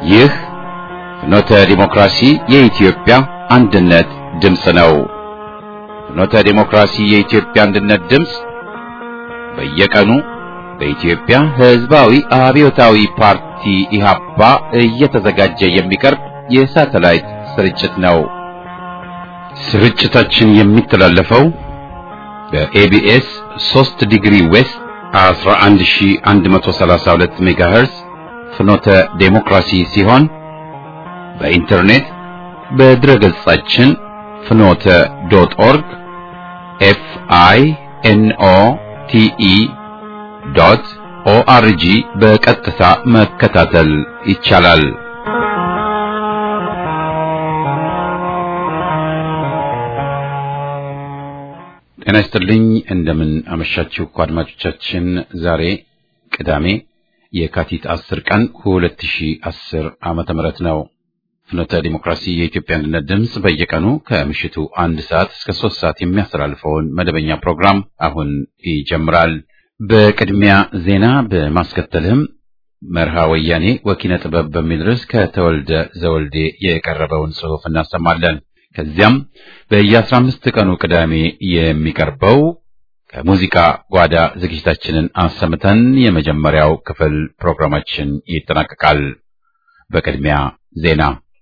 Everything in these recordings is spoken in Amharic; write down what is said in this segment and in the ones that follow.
ይህ ፍኖተ ዲሞክራሲ የኢትዮጵያ አንድነት ድምፅ ነው። ፍኖተ ዲሞክራሲ የኢትዮጵያ አንድነት ድምፅ በየቀኑ በኢትዮጵያ ሕዝባዊ አብዮታዊ ፓርቲ ኢህአፓ እየተዘጋጀ የሚቀርብ የሳተላይት ስርጭት ነው። ስርጭታችን የሚተላለፈው በኤቢኤስ 3 ዲግሪ ዌስት 11132 ሜጋሄርዝ ፍኖተ ዴሞክራሲ ሲሆን በኢንተርኔት በድረገጻችን ፍኖተ ዶት ኦርግ ኤፍ አይ ኤን ኦ ቲ ኢ ዶት ኦአርጂ በቀጥታ መከታተል ይቻላል። ጤና ይስጥልኝ። እንደምን አመሻችሁ አድማጮቻችን። ዛሬ ቅዳሜ የካቲት 10 ቀን 2010 ዓመተ ምህረት ነው። ፍኖተ ዲሞክራሲ የኢትዮጵያ አንድነት ድምፅ በየቀኑ ከምሽቱ አንድ ሰዓት እስከ ሶስት ሰዓት የሚያስተላልፈውን መደበኛ ፕሮግራም አሁን ይጀምራል። በቅድሚያ ዜና በማስከተልም መርሃ ወያኔ ወኪነ ጥበብ በሚል ርዕስ ከተወልደ ዘወልዴ የቀረበውን ጽሑፍ እናሰማለን። ከዚያም በየአስራ አምስት ቀኑ ቅዳሜ የሚቀርበው ከሙዚቃ ጓዳ ዝግጅታችንን አሰምተን የመጀመሪያው ክፍል ፕሮግራማችን ይጠናቀቃል። በቅድሚያ ዜና።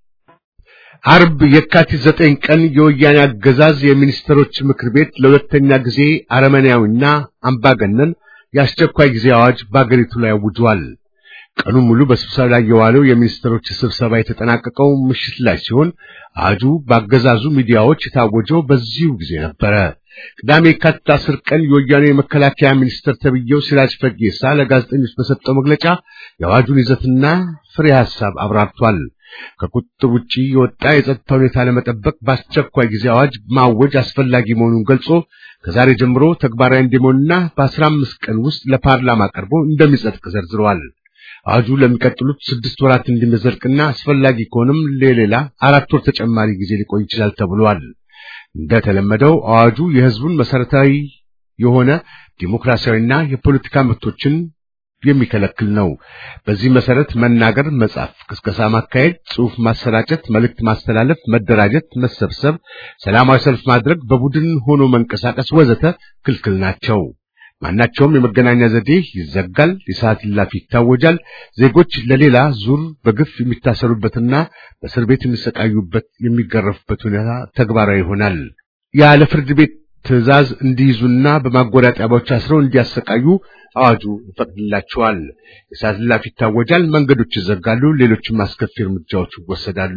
አርብ የካቲት ዘጠኝ ቀን የወያኔ አገዛዝ የሚኒስትሮች ምክር ቤት ለሁለተኛ ጊዜ አረመኔያዊና አምባገነን የአስቸኳይ ጊዜ አዋጅ በአገሪቱ ላይ አውጇል። ቀኑን ሙሉ በስብሰባ ላይ የዋለው የሚኒስትሮች ስብሰባ የተጠናቀቀው ምሽት ላይ ሲሆን አዋጁ በአገዛዙ ሚዲያዎች የታወጀው በዚሁ ጊዜ ነበረ። ቅዳሜ የካቲት አስር ቀን የወያኔ የመከላከያ ሚኒስትር ተብዬው ሲራጅ ፈጌሳ ለጋዜጠኞች በሰጠው መግለጫ የአዋጁን ይዘትና ፍሬ ሐሳብ አብራርቷል። ከቁጥጥር ውጪ የወጣ የጸጥታ ሁኔታ ለመጠበቅ በአስቸኳይ ጊዜ አዋጅ ማወጅ አስፈላጊ መሆኑን ገልጾ ከዛሬ ጀምሮ ተግባራዊ እንዲሆንና በአስራ አምስት ቀን ውስጥ ለፓርላማ ቀርቦ እንደሚጸድቅ ዘርዝረዋል። አዋጁ ለሚቀጥሉት ስድስት ወራት እንዲመዘልቅና አስፈላጊ ከሆነም ለሌላ አራት ወር ተጨማሪ ጊዜ ሊቆይ ይችላል ተብሏል። እንደተለመደው አዋጁ የሕዝቡን መሰረታዊ የሆነ ዲሞክራሲያዊና የፖለቲካ መብቶችን የሚከለክል ነው። በዚህ መሰረት መናገር፣ መጻፍ፣ ቅስቀሳ ማካሄድ፣ ጽሑፍ ማሰራጨት፣ መልእክት ማስተላለፍ፣ መደራጀት፣ መሰብሰብ፣ ሰላማዊ ሰልፍ ማድረግ፣ በቡድን ሆኖ መንቀሳቀስ ወዘተ ክልክል ናቸው። ማናቸውም የመገናኛ ዘዴ ይዘጋል፣ የሰዓት እላፊ ይታወጃል። ዜጎች ለሌላ ዙር በግፍ የሚታሰሩበትና በእስር ቤት የሚሰቃዩበት የሚገረፉበት ሁኔታ ተግባራዊ ይሆናል። ያለ ፍርድ ቤት ትዕዛዝ እንዲይዙና በማጎሪያ ጣቢያዎች አስረው እንዲያሰቃዩ አዋጁ ይፈቅድላቸዋል። የሰዓት እላፊ ይታወጃል፣ መንገዶች ይዘጋሉ፣ ሌሎችም አስከፊ እርምጃዎች ይወሰዳሉ።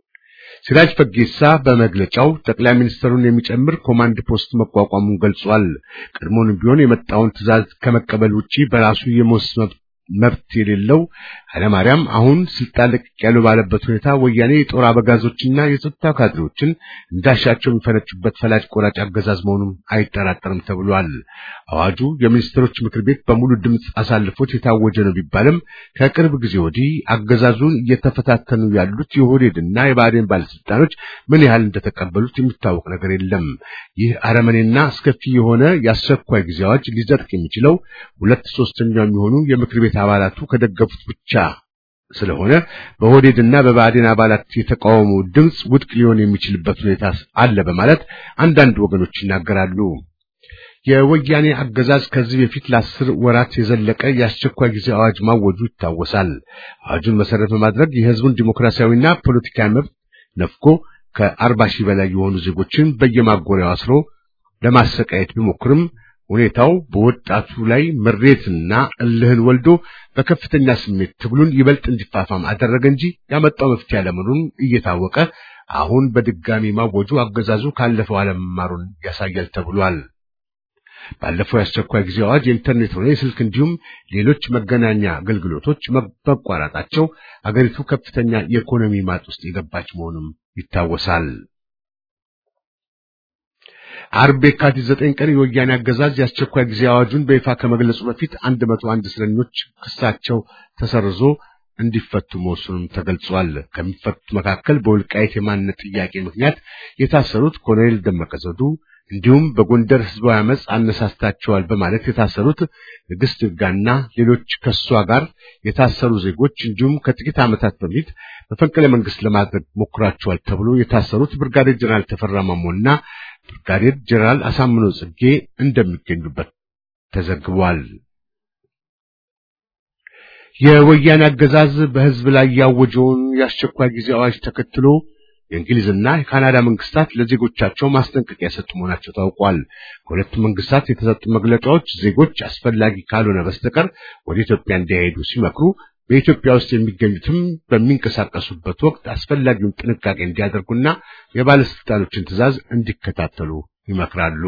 ሲራጅ ፈጌሳ በመግለጫው ጠቅላይ ሚኒስትሩን የሚጨምር ኮማንድ ፖስት መቋቋሙን ገልጿል። ቀድሞውንም ቢሆን የመጣውን ትዕዛዝ ከመቀበል ውጪ በራሱ የመወሰን መብት የሌለው ኃይለማርያም አሁን ስልጣን ለቅቅ ያለው ባለበት ሁኔታ ወያኔ የጦር አበጋዞችና የጸጥታ ካድሬዎችን እንዳሻቸው የሚፈነጩበት ፈላጭ ቆራጭ አገዛዝ መሆኑን አይጠራጠርም ተብሏል። አዋጁ የሚኒስትሮች ምክር ቤት በሙሉ ድምፅ አሳልፎት የታወጀ ነው ቢባልም ከቅርብ ጊዜ ወዲህ አገዛዙን እየተፈታተኑ ያሉት የኦህዴድና የብአዴን ባለስልጣኖች ምን ያህል እንደተቀበሉት የሚታወቅ ነገር የለም። ይህ አረመኔና አስከፊ የሆነ የአስቸኳይ ጊዜ አዋጅ ሊጸድቅ የሚችለው ሁለት ሶስተኛው የሚሆኑ የምክር ቤት አባላቱ ከደገፉት ብቻ ስለሆነ በኦህዴድና በብአዴን አባላት የተቃውሞ ድምፅ ውድቅ ሊሆን የሚችልበት ሁኔታ አለ በማለት አንዳንድ ወገኖች ይናገራሉ። የወያኔ አገዛዝ ከዚህ በፊት ለአስር ወራት የዘለቀ የአስቸኳይ ጊዜ አዋጅ ማወጁ ይታወሳል። አዋጁን መሰረት በማድረግ የህዝቡን ዲሞክራሲያዊና ፖለቲካዊ መብት ነፍጎ ከአርባ ሺህ በላይ የሆኑ ዜጎችን በየማጎሪያው አስሮ ለማሰቃየት ቢሞክርም ሁኔታው በወጣቱ ላይ ምሬትና እልህን ወልዶ በከፍተኛ ስሜት ትግሉን ይበልጥ እንዲፋፋም አደረገ እንጂ ያመጣው መፍትሄ አለመኖሩን እየታወቀ አሁን በድጋሚ ማወጁ አገዛዙ ካለፈው አለመማሩን ያሳያል ተብሏል። ባለፈው የአስቸኳይ ጊዜ አዋጅ የኢንተርኔት ሆነ የስልክ እንዲሁም ሌሎች መገናኛ አገልግሎቶች መቋረጣቸው አገሪቱ ከፍተኛ የኢኮኖሚ ማጥ ውስጥ የገባች መሆኑም ይታወሳል። አርብ የካቲት ዘጠኝ ቀን የወያኔ አገዛዝ የአስቸኳይ ጊዜ አዋጁን በይፋ ከመግለጹ በፊት አንድ መቶ አንድ እስረኞች ክሳቸው ተሰርዞ እንዲፈቱ መወሰኑም ተገልጿል። ከሚፈቱት መካከል በወልቃይት የማንነት ጥያቄ ምክንያት የታሰሩት ኮሎኔል ደመቀ ዘውዱ፣ እንዲሁም በጎንደር ህዝባዊ አመፅ አነሳስታቸዋል በማለት የታሰሩት ንግሥት ይርጋና ሌሎች ከሷ ጋር የታሰሩ ዜጎች እንዲሁም ከጥቂት ዓመታት በፊት መፈንቅለ መንግስት ለማድረግ ሞክራቸዋል ተብሎ የታሰሩት ብርጋዴር ጀነራል ተፈራ ማሞና ብርጋዴር ጀነራል አሳምነው ጽጌ እንደሚገኙበት ተዘግቧል። የወያኔ አገዛዝ በህዝብ ላይ ያወጀውን የአስቸኳይ ጊዜ አዋጅ ተከትሎ የእንግሊዝና የካናዳ መንግስታት ለዜጎቻቸው ማስጠንቀቂያ የሰጡ መሆናቸው ታውቋል። ከሁለቱ መንግስታት የተሰጡ መግለጫዎች ዜጎች አስፈላጊ ካልሆነ በስተቀር ወደ ኢትዮጵያ እንዳይሄዱ ሲመክሩ፣ በኢትዮጵያ ውስጥ የሚገኙትም በሚንቀሳቀሱበት ወቅት አስፈላጊውን ጥንቃቄ እንዲያደርጉና የባለስልጣኖችን ትዕዛዝ እንዲከታተሉ ይመክራሉ።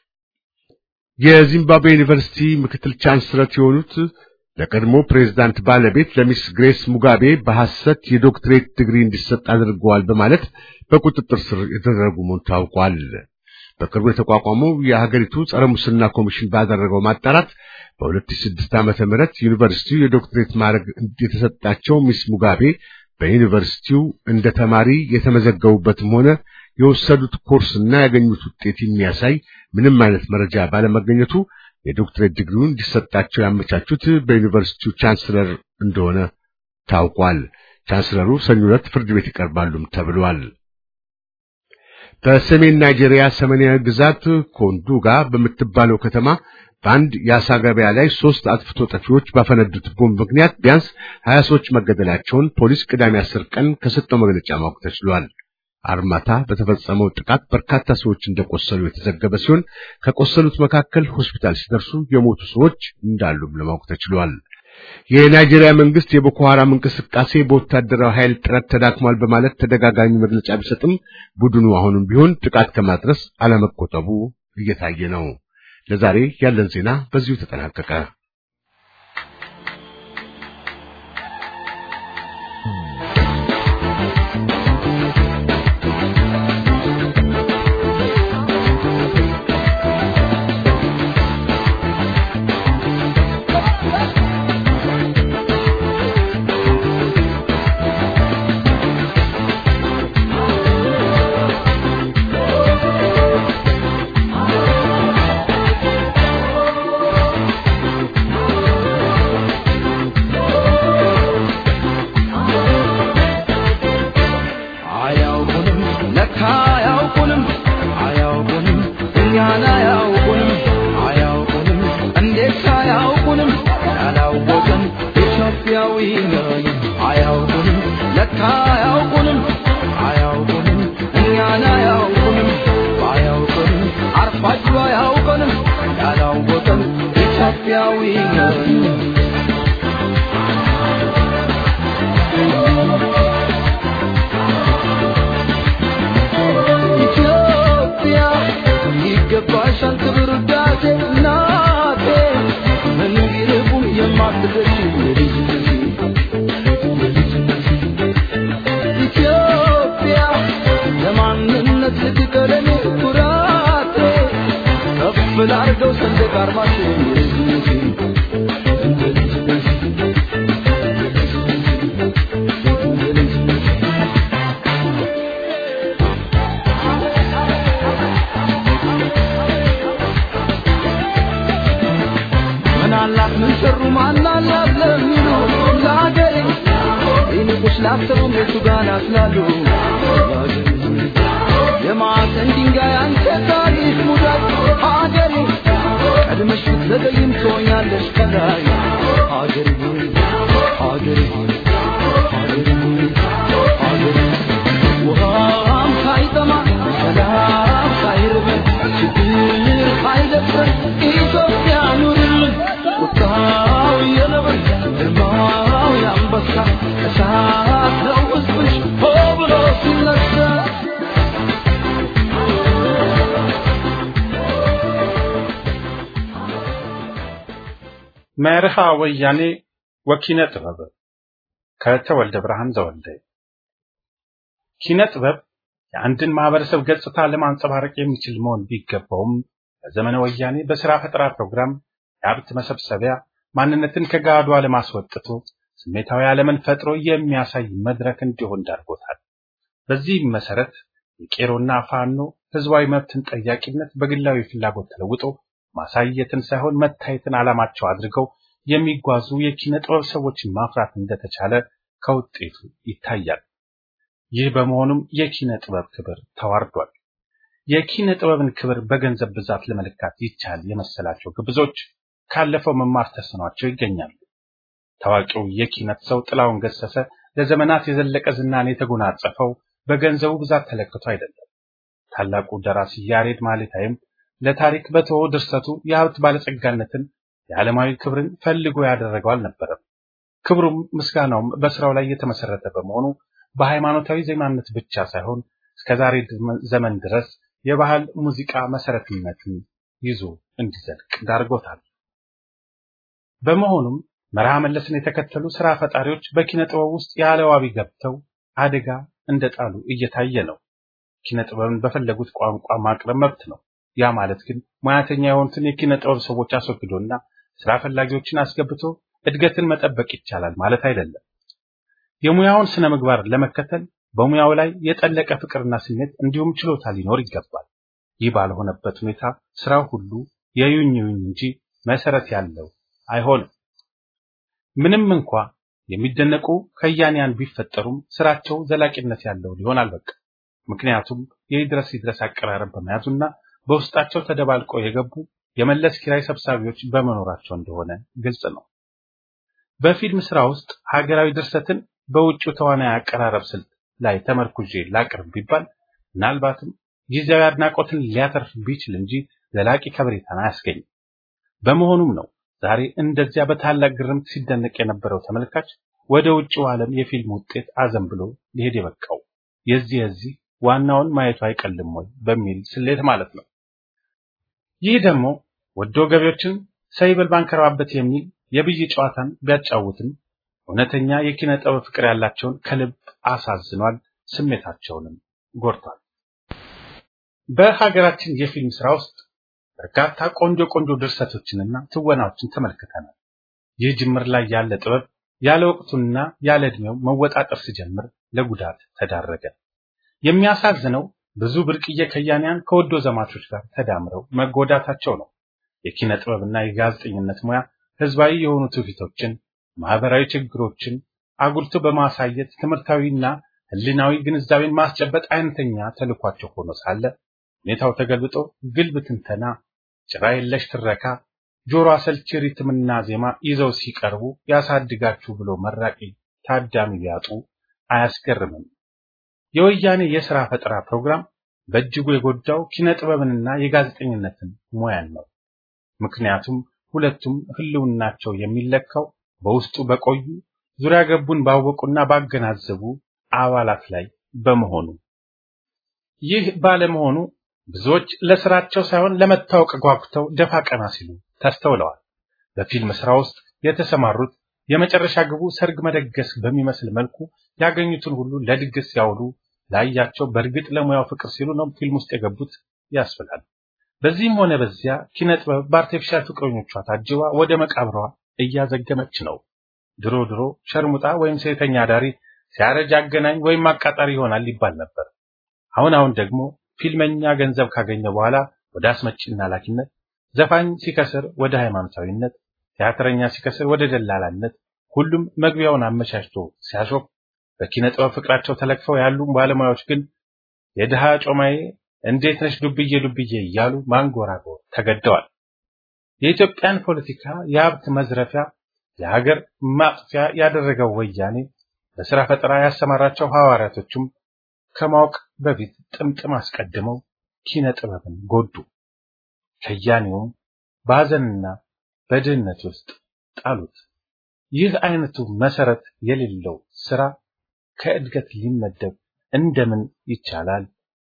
የዚምባብዌ ዩኒቨርሲቲ ምክትል ቻንስለር የሆኑት ለቀድሞ ፕሬዝዳንት ባለቤት ለሚስ ግሬስ ሙጋቤ በሐሰት የዶክትሬት ዲግሪ እንዲሰጥ አድርገዋል በማለት በቁጥጥር ስር የተደረጉ መሆኑ ታውቋል። በቅርቡ የተቋቋመው የሀገሪቱ ጸረ ሙስና ኮሚሽን ባደረገው ማጣራት በ2006 ዓመተ ምህረት ዩኒቨርሲቲው የዶክትሬት ማዕረግ የተሰጣቸው ሚስ ሙጋቤ በዩኒቨርሲቲው እንደ ተማሪ የተመዘገቡበትም ሆነ የወሰዱት ኮርስና ያገኙት ውጤት የሚያሳይ ምንም አይነት መረጃ ባለመገኘቱ የዶክትሬት ዲግሪውን እንዲሰጣቸው ያመቻቹት በዩኒቨርሲቲው ቻንስለር እንደሆነ ታውቋል። ቻንስለሩ ሰኞ ዕለት ፍርድ ቤት ይቀርባሉም ተብሏል። በሰሜን ናይጄሪያ ሰሜናዊ ግዛት ኮንዱጋ በምትባለው ከተማ በአንድ የአሳ ገበያ ላይ ሶስት አጥፍቶ ጠፊዎች ባፈነዱት ቦምብ ምክንያት ቢያንስ ሀያ ሰዎች መገደላቸውን ፖሊስ ቅዳሜ አስር ቀን ከሰጠው መግለጫ ማወቅ ተችሏል። አርማታ በተፈጸመው ጥቃት በርካታ ሰዎች እንደቆሰሉ የተዘገበ ሲሆን ከቆሰሉት መካከል ሆስፒታል ሲደርሱ የሞቱ ሰዎች እንዳሉም ለማወቅ ተችሏል። የናይጄሪያ መንግስት የቦኮ ሐራም እንቅስቃሴ በወታደራዊ ኃይል ጥረት ተዳክሟል በማለት ተደጋጋሚ መግለጫ ቢሰጥም ቡድኑ አሁንም ቢሆን ጥቃት ከማድረስ አለመቆጠቡ እየታየ ነው። ለዛሬ ያለን ዜና በዚሁ ተጠናቀቀ። መርሃ ወያኔ ወኪነ ጥበብ ከተወልደ ብርሃን ዘወልደ ኪነ ጥበብ የአንድን ማህበረሰብ ገጽታ ለማንጸባረቅ የሚችል መሆን ቢገባውም በዘመነ ወያኔ በስራ ፈጠራ ፕሮግራም የሀብት መሰብሰቢያ ማንነትን ከጋዷ ለማስወጥቶ ስሜታዊ ዓለምን ፈጥሮ የሚያሳይ መድረክ እንዲሆን ዳርጎታል። በዚህም መሰረት የቄሮና ፋኖ ህዝባዊ መብትን ጠያቂነት በግላዊ ፍላጎት ተለውጦ ማሳየትን ሳይሆን መታየትን ዓላማቸው አድርገው የሚጓዙ የኪነ ጥበብ ሰዎችን ማፍራት እንደተቻለ ከውጤቱ ይታያል። ይህ በመሆኑም የኪነ ጥበብ ክብር ተዋርዷል። የኪነ ጥበብን ክብር በገንዘብ ብዛት ለመለካት ይቻል የመሰላቸው ግብዞች ካለፈው መማር ተስኗቸው ይገኛሉ። ታዋቂው የኪነት ሰው ጥላሁን ገሰሰ ለዘመናት የዘለቀ ዝናን የተጎናጸፈው በገንዘቡ ብዛት ተለክቶ አይደለም። ታላቁ ደራሲ ያሬድ ማሌታይም ለታሪክ በተወው ድርሰቱ የሀብት ባለጸጋነትን የዓለማዊ ክብርን ፈልጎ ያደረገው አልነበረም። ክብሩም ምስጋናውም በስራው ላይ የተመሰረተ በመሆኑ በሃይማኖታዊ ዜማነት ብቻ ሳይሆን እስከዛሬ ዘመን ድረስ የባህል ሙዚቃ መሰረትነትን ይዞ እንዲዘልቅ ዳርጎታል። በመሆኑም መርሃ መለስን የተከተሉ ስራ ፈጣሪዎች በኪነ ጥበብ ውስጥ ያለ ዋቢ ገብተው አደጋ እንደጣሉ እየታየ ነው። ኪነ ጥበብን በፈለጉት ቋንቋ ማቅረብ መብት ነው። ያ ማለት ግን ሙያተኛ የሆኑትን የኪነ ጥበብ ሰዎች አስወግዶና ስራ ፈላጊዎችን አስገብቶ እድገትን መጠበቅ ይቻላል ማለት አይደለም። የሙያውን ስነ ምግባር ለመከተል በሙያው ላይ የጠለቀ ፍቅርና ስሜት እንዲሁም ችሎታ ሊኖር ይገባል። ይህ ባልሆነበት ሁኔታ ስራው ሁሉ የዩኝ ዩኝ እንጂ መሰረት ያለው አይሆንም። ምንም እንኳ የሚደነቁ ከያንያን ቢፈጠሩም ስራቸው ዘላቂነት ያለው ሊሆን አልበቃም። ምክንያቱም የይድረስ ይድረስ አቀራረብ በመያዙና በውስጣቸው ተደባልቀው የገቡ የመለስ ኪራይ ሰብሳቢዎች በመኖራቸው እንደሆነ ግልጽ ነው። በፊልም ስራ ውስጥ ሀገራዊ ድርሰትን በውጭው ተዋናይ አቀራረብ ስልት ላይ ተመርኩዤ ላቅርብ ቢባል ምናልባትም ጊዜያዊ አድናቆትን ሊያተርፍ ቢችል እንጂ ዘላቂ ከበሬታን አያስገኝም። በመሆኑም ነው ዛሬ እንደዚያ በታላቅ ግርምት ሲደነቅ የነበረው ተመልካች ወደ ውጭው ዓለም የፊልም ውጤት አዘን ብሎ ሊሄድ የበቃው የዚህ የዚህ ዋናውን ማየቱ አይቀልም ወይ በሚል ስሌት ማለት ነው። ይህ ደግሞ ወዶ ገቢዎችን ሰይበል ባንከራባበት የሚል የብይ ጨዋታን ቢያጫውትም እውነተኛ የኪነ ጥበብ ፍቅር ያላቸውን ከልብ አሳዝኗል፣ ስሜታቸውንም ጎድቷል። በሀገራችን የፊልም ስራ ውስጥ በርካታ ቆንጆ ቆንጆ ድርሰቶችንና ትወናዎችን ተመልክተናል። ይህ ጅምር ላይ ያለ ጥበብ ያለ ወቅቱና ያለ ዕድሜው መወጣጠር ሲጀምር ለጉዳት ተዳረገ። የሚያሳዝነው ብዙ ብርቅዬ ከያንያን ከወዶ ዘማቾች ጋር ተዳምረው መጎዳታቸው ነው። የኪነ ጥበብና የጋዜጠኝነት ሙያ ህዝባዊ የሆኑ ትውፊቶችን፣ ማህበራዊ ችግሮችን አጉልቶ በማሳየት ትምህርታዊና ህሊናዊ ግንዛቤን ማስጨበጥ አይነተኛ ተልኳቸው ሆኖ ሳለ ሁኔታው ተገልብጦ ግልብ ትንተና፣ ጭራ የለሽ ትረካ፣ ጆሮ አሰልቺ ሪትምና ዜማ ይዘው ሲቀርቡ ያሳድጋችሁ ብሎ መራቂ ታዳሚ ቢያጡ አያስገርምም። የወያኔ የሥራ ፈጠራ ፕሮግራም በእጅጉ የጎዳው ኪነ ጥበብንና የጋዜጠኝነትን ሙያን ነው። ምክንያቱም ሁለቱም ህልውናቸው የሚለካው በውስጡ በቆዩ ዙሪያ ገቡን ባወቁና ባገናዘቡ አባላት ላይ በመሆኑ ይህ ባለመሆኑ ብዙዎች ለስራቸው ሳይሆን ለመታወቅ ጓጉተው ደፋ ቀና ሲሉ ተስተውለዋል። በፊልም ስራ ውስጥ የተሰማሩት የመጨረሻ ግቡ ሰርግ መደገስ በሚመስል መልኩ ያገኙትን ሁሉ ለድግስ ሲያውሉ ላያቸው በእርግጥ ለሙያው ፍቅር ሲሉ ነው ፊልም ውስጥ የገቡት ያስብላል። በዚህም ሆነ በዚያ ኪነ ጥበብ በአርቲፊሻል ፍቅረኞቿ ታጅባ ወደ መቃብሯ እያዘገመች ነው። ድሮ ድሮ ሸርሙጣ ወይም ሴተኛ አዳሪ ሲያረጅ አገናኝ ወይም አቃጣሪ ይሆናል ይባል ነበር። አሁን አሁን ደግሞ ፊልመኛ ገንዘብ ካገኘ በኋላ ወደ አስመጭና ላኪነት፣ ዘፋኝ ሲከስር ወደ ሃይማኖታዊነት፣ ቲያትረኛ ሲከስር ወደ ደላላነት፣ ሁሉም መግቢያውን አመቻችቶ ሲያሾፍ፣ በኪነ ጥበብ ፍቅራቸው ተለክፈው ያሉ ባለሙያዎች ግን የድሃ ጮማዬ እንዴት ነሽ ዱብዬ ዱብዬ እያሉ ማንጎራጎር ተገደዋል። የኢትዮጵያን ፖለቲካ የሀብት መዝረፊያ የሀገር ማጥፊያ ያደረገው ወያኔ በስራ ፈጠራ ያሰማራቸው ሐዋርያቶቹም ከማወቅ በፊት ጥምጥም አስቀድመው ኪነ ጥበብን ጎዱ። ከያኔውም በሐዘንና በድህነት ውስጥ ጣሉት። ይህ አይነቱ መሰረት የሌለው ስራ ከእድገት ሊመደብ እንደምን ይቻላል?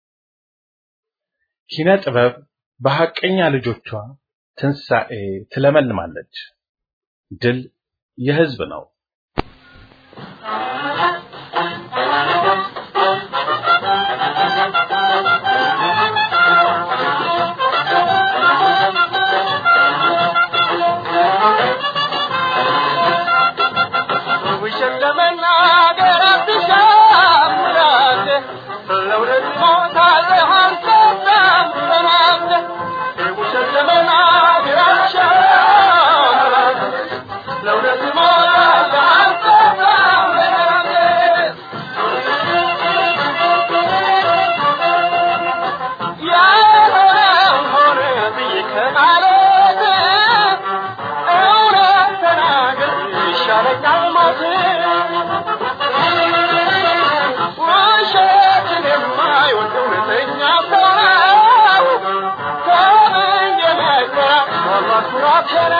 ኪነ ጥበብ በሐቀኛ ልጆቿ ትንሣኤ ትለመልማለች። ድል የህዝብ ነው። ውሸት ለመናገር አትሻም ምላሴ ለእውነት ሞታ ሞከረ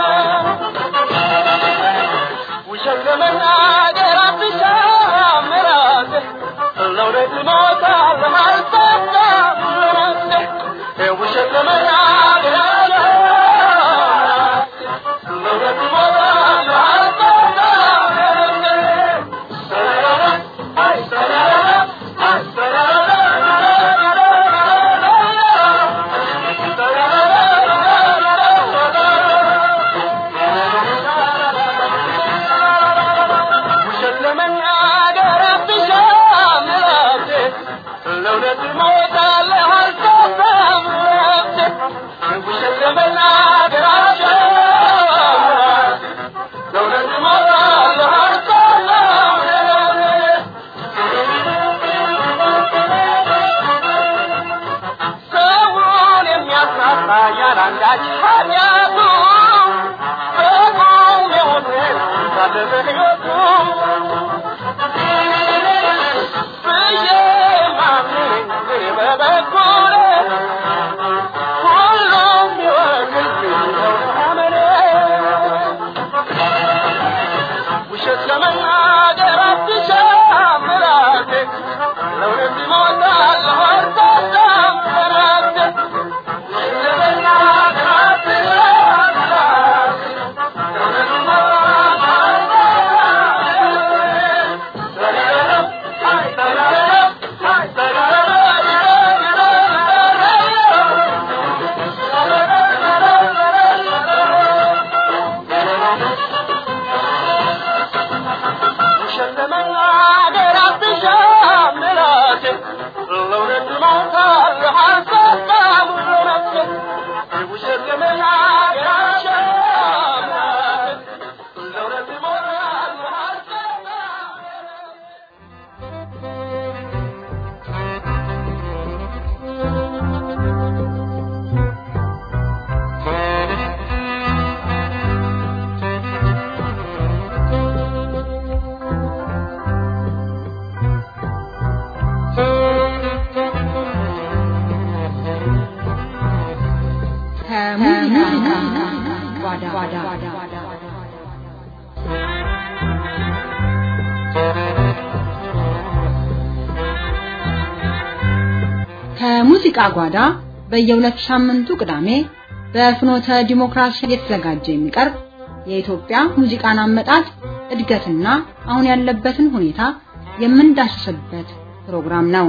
ውሸት ለመናገር አትሻም ራስህ ለእውነት ሞታል አልጠጣም ራስህ ውሸት ለመናገር ለእውነት ሞታል አልጠጣም ውሸት ለመናገር አትሻም ራስህ ለእውነት ሞታለህ አልጠፋም ራስህ ውሸት ለመናገር አትሻም ራስህ ለእውነት ሞታለህ አልጠፋም ራስህ ሰውን የሚያሳሳ ያላንዳች ኃጢአቱ በቁም የሞተ ሳለ በሕይወቱ ብዬ ማምነኝ እኔ በበኩሌ ሁሉም ቢወግልኝ ነው አመኔ ውሸት ለመናገር አትሻም ራሴ ለእውነት እሞታለሁ አልጠጣም ራሴ ውሸት ለመናገር አትሻም ራሴ ለእውነት እሞታለሁ ውሸት ለመናገር አትሻም ራሴ ለእውነት እሞታለሁ አልጠጣም ራሴ ውሸት ለመናገር አትሻም ራሴ ለእውነት እሞታለሁ አልጠጣም ከሙዚቃ ጓዳ ከሙዚቃ ጓዳ በየሁለት ሳምንቱ ቅዳሜ በፍኖተ ዲሞክራሲ የተዘጋጀ የሚቀርብ የኢትዮጵያ ሙዚቃን አመጣጥ እድገትና አሁን ያለበትን ሁኔታ የምንዳስስበት ፕሮግራም ነው።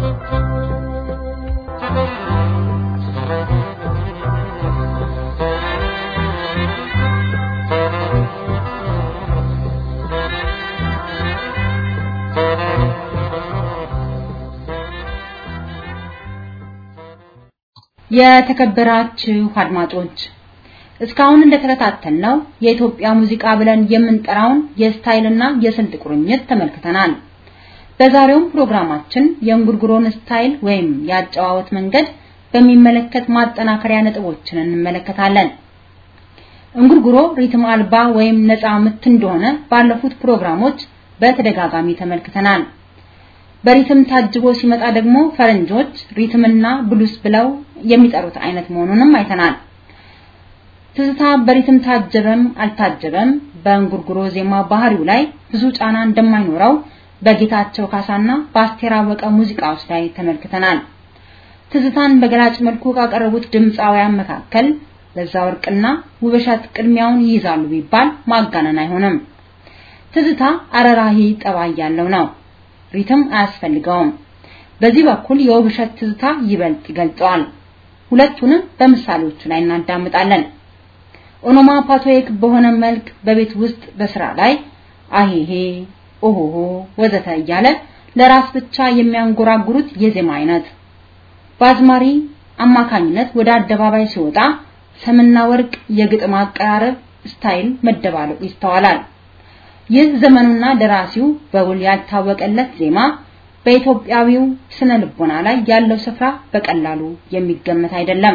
የተከበራችሁ አድማጮች እስካሁን እንደተከታተልነው የኢትዮጵያ ሙዚቃ ብለን የምንጠራውን የስታይልና የስልት ቁርኝት ተመልክተናል። በዛሬውም ፕሮግራማችን የእንጉርጉሮን ስታይል ወይም የአጨዋወት መንገድ በሚመለከት ማጠናከሪያ ነጥቦችን እንመለከታለን። እንጉርጉሮ ሪትም አልባ ወይም ነፃ ምት እንደሆነ ባለፉት ፕሮግራሞች በተደጋጋሚ ተመልክተናል። በሪትም ታጅቦ ሲመጣ ደግሞ ፈረንጆች ሪትምና ብሉስ ብለው የሚጠሩት አይነት መሆኑንም አይተናል። ትዝታ በሪትም ታጀበም አልታጀበም በእንጉርጉሮ ዜማ ባህሪው ላይ ብዙ ጫና እንደማይኖረው በጌታቸው ካሳና በአስቴር አወቀ ሙዚቃዎች ላይ ተመልክተናል። ትዝታን በገላጭ መልኩ ካቀረቡት ድምፃውያን መካከል ለዛ ወርቅና ውብሸት ቅድሚያውን ይይዛሉ ቢባል ማጋነን አይሆንም። ትዝታ አረራሂ ጠባይ ያለው ነው። ሪትም አያስፈልገውም። በዚህ በኩል የውብሸት ትዝታ ይበልጥ ይገልጸዋል። ሁለቱንም በምሳሌዎቹ ላይ እናዳምጣለን። ኦኖማፓቶይክ በሆነ መልክ በቤት ውስጥ በስራ ላይ አሄሄ ኦሆሆ ወዘተ እያለ ለራስ ብቻ የሚያንጎራጉሩት የዜማ አይነት በአዝማሪ አማካኝነት ወደ አደባባይ ሲወጣ ሰምና ወርቅ የግጥም አቀራረብ ስታይል መደባለቁ ይስተዋላል። ይህ ዘመኑና ደራሲው በውል ያልታወቀለት ዜማ በኢትዮጵያዊው ስነ ልቦና ላይ ያለው ስፍራ በቀላሉ የሚገመት አይደለም።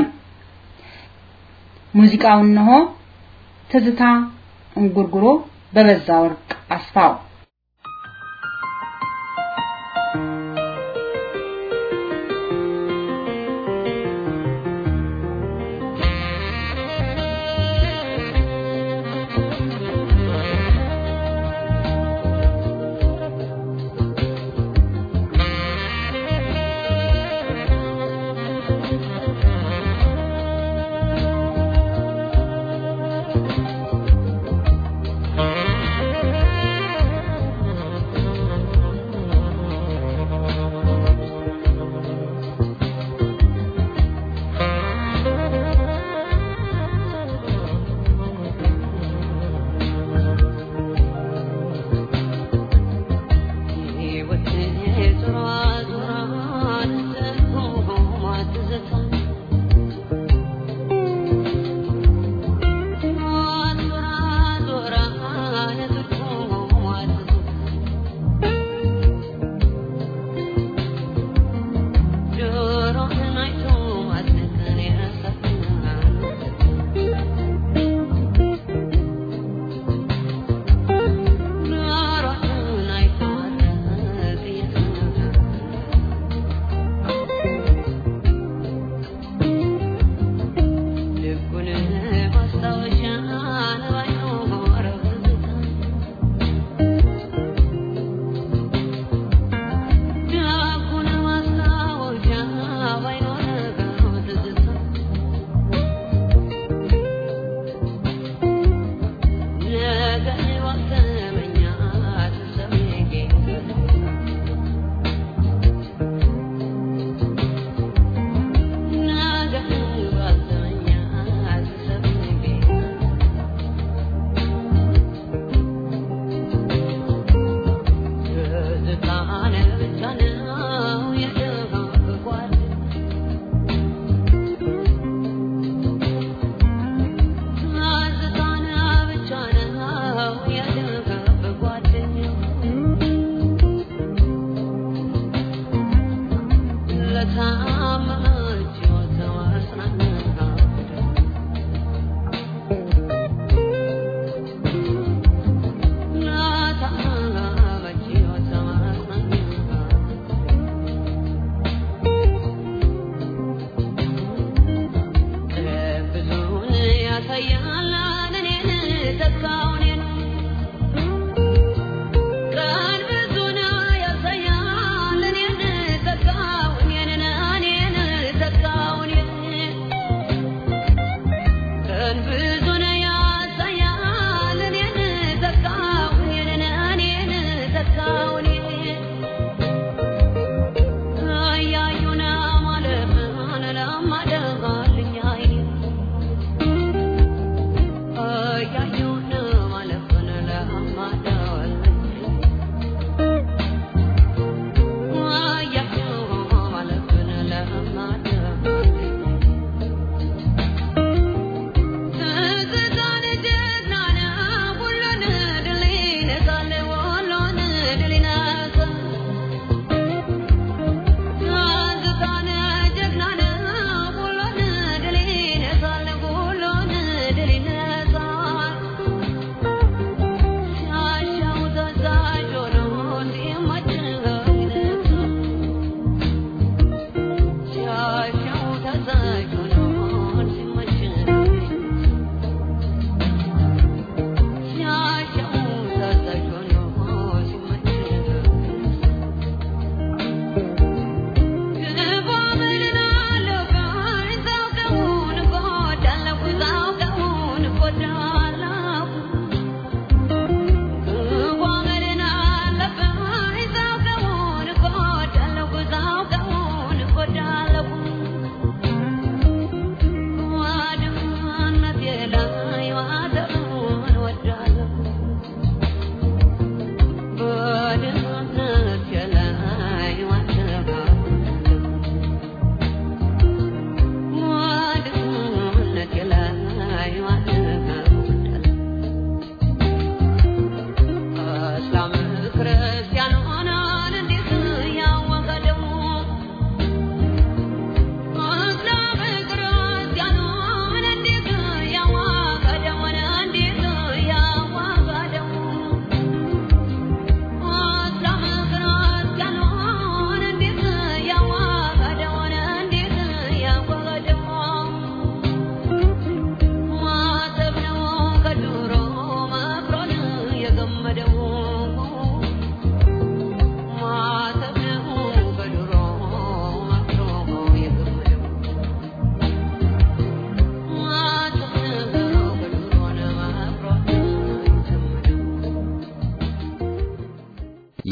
ሙዚቃው እነሆ ትዝታ እንጉርጉሮ በበዛ ወርቅ አስፋው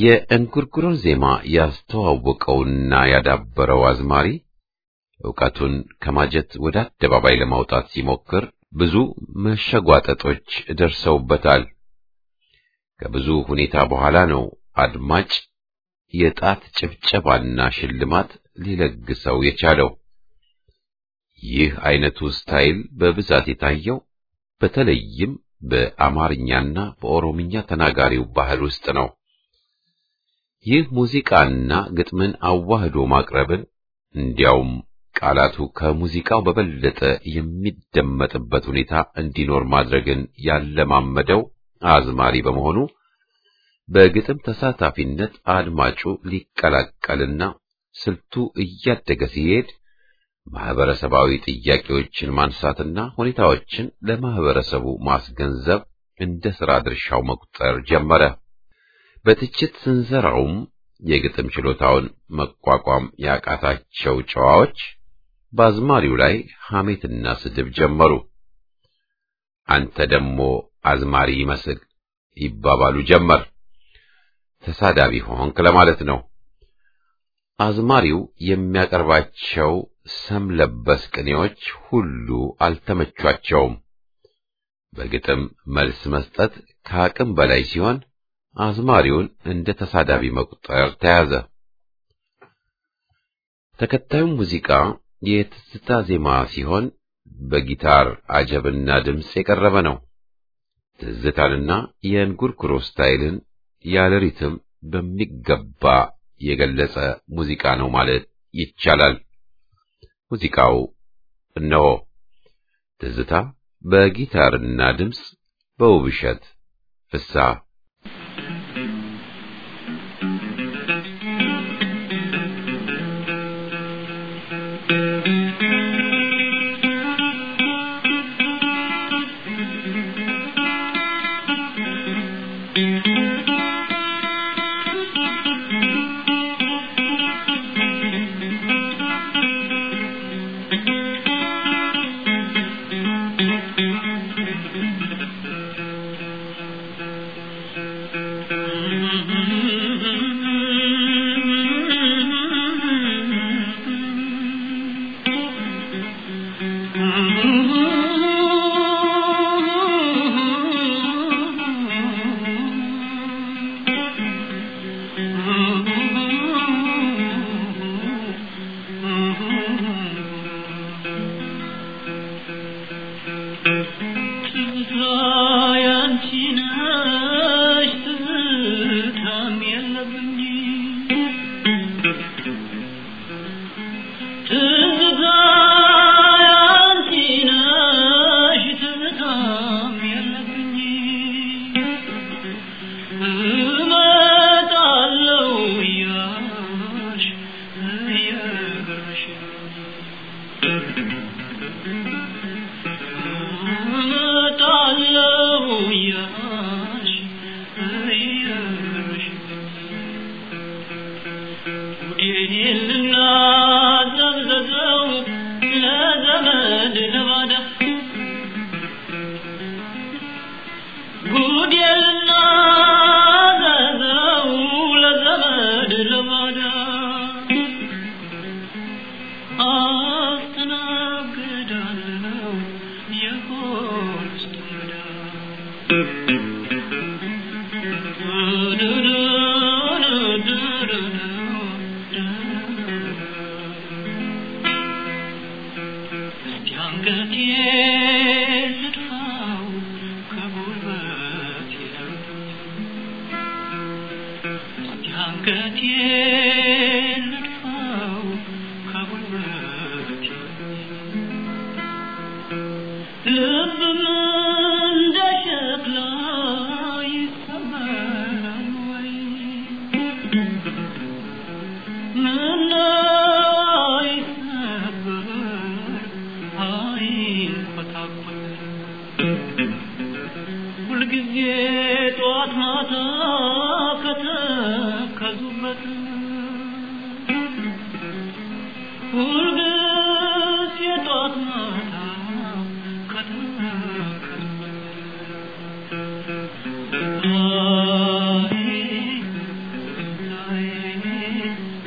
የእንጉርጉሮን ዜማ ያስተዋወቀውና ያዳበረው አዝማሪ ዕውቀቱን ከማጀት ወደ አደባባይ ለማውጣት ሲሞክር ብዙ መሸጓጠጦች ደርሰውበታል። ከብዙ ሁኔታ በኋላ ነው አድማጭ የጣት ጭብጨባና ሽልማት ሊለግሰው የቻለው። ይህ አይነቱ ስታይል በብዛት የታየው በተለይም በአማርኛና በኦሮምኛ ተናጋሪው ባህል ውስጥ ነው። ይህ ሙዚቃና ግጥምን አዋህዶ ማቅረብን እንዲያውም ቃላቱ ከሙዚቃው በበለጠ የሚደመጥበት ሁኔታ እንዲኖር ማድረግን ያለማመደው አዝማሪ በመሆኑ በግጥም ተሳታፊነት አድማጩ ሊቀላቀልና ስልቱ እያደገ ሲሄድ ማህበረሰባዊ ጥያቄዎችን ማንሳትና ሁኔታዎችን ለማህበረሰቡ ማስገንዘብ እንደ ሥራ ድርሻው መቁጠር ጀመረ። በትችት ስንዘራውም የግጥም ችሎታውን መቋቋም ያቃታቸው ጨዋዎች በአዝማሪው ላይ ሐሜትና ስድብ ጀመሩ። አንተ ደግሞ አዝማሪ ይመስል ይባባሉ ጀመር። ተሳዳቢ ሆንክ ለማለት ነው። አዝማሪው የሚያቀርባቸው ሰም ለበስ ቅኔዎች ሁሉ አልተመቿቸውም። በግጥም መልስ መስጠት ከአቅም በላይ ሲሆን አዝማሪውን እንደ ተሳዳቢ መቁጠር ተያዘ። ተከታዩም ሙዚቃ የትዝታ ዜማ ሲሆን በጊታር አጀብና ድምፅ የቀረበ ነው። ትዝታንና የእንጉርጉሮ ስታይልን ያለ ሪትም በሚገባ የገለጸ ሙዚቃ ነው ማለት ይቻላል። ሙዚቃው እነሆ ትዝታ በጊታርና ድምፅ በውብሸት ፍስሐ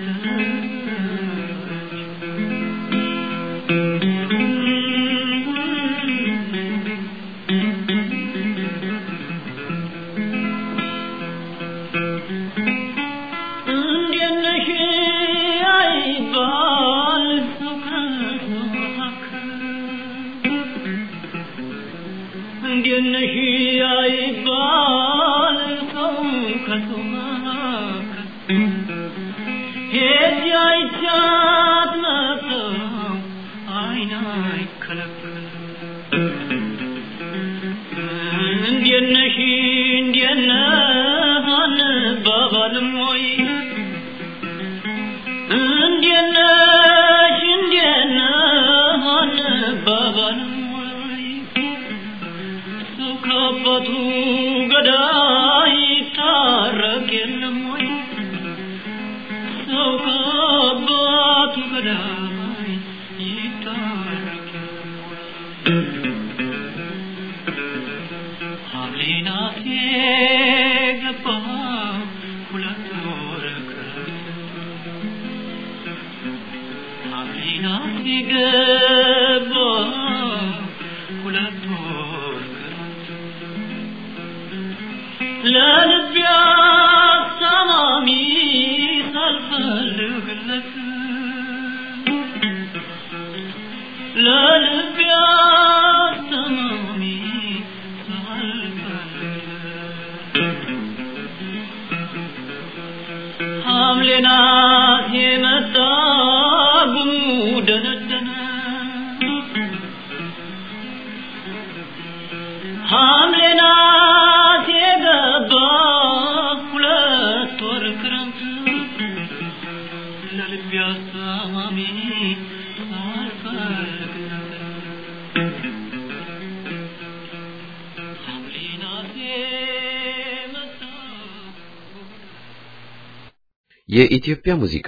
የኢትዮጵያ ሙዚቃ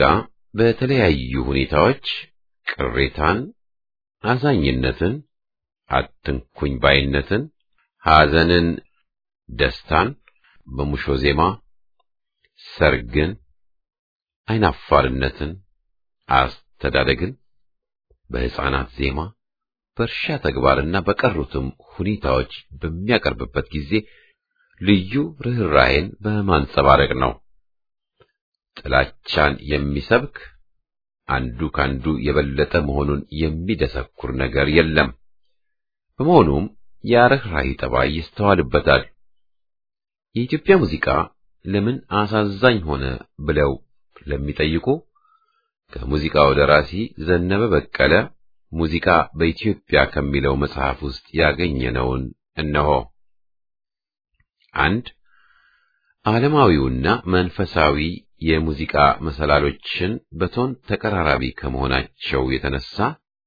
በተለያዩ ሁኔታዎች ቅሬታን፣ አዛኝነትን፣ አትንኩኝ ባይነትን፣ ሐዘንን፣ ደስታን በሙሾ ዜማ፣ ሰርግን፣ አይናፋርነትን፣ አስተዳደግን በሕፃናት ዜማ፣ በእርሻ ተግባርና በቀሩትም ሁኔታዎች በሚያቀርብበት ጊዜ ልዩ ርኅራኄን በማንጸባረቅ ነው። ጥላቻን የሚሰብክ አንዱ ካንዱ የበለጠ መሆኑን የሚደሰኩር ነገር የለም። በመሆኑም የርኅራኄ ጠባይ ይስተዋልበታል። የኢትዮጵያ ሙዚቃ ለምን አሳዛኝ ሆነ ብለው ለሚጠይቁ ከሙዚቃው ደራሲ ዘነበ በቀለ ሙዚቃ በኢትዮጵያ ከሚለው መጽሐፍ ውስጥ ያገኘነውን እነሆ። አንድ ዓለማዊውና መንፈሳዊ የሙዚቃ መሰላሎችን በቶን ተቀራራቢ ከመሆናቸው የተነሳ፣